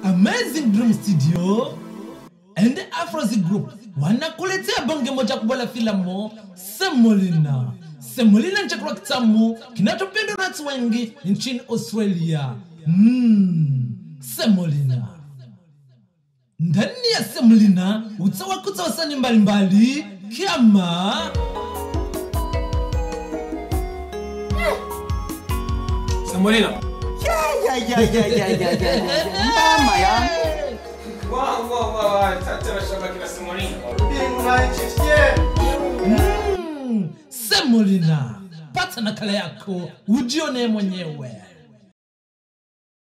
Amazing Dream Studio and Afrozi Group wanakuletea bonge moja kubwa la filamu Semolina. Semolina ni chakula kitamu kinachopendwa na watu wengi nchini Australia. Mm, Semolina. Ndani ya Semolina utawakuta wasanii mbalimbali kama Semolina. Ya, ya, ya, ya, ya, ya, ya. Mama ya. Wah, wah, wah, wah. Tata shabaki na Semolina. mm, Semolina. Pata nakala yako ujione mwenyewe.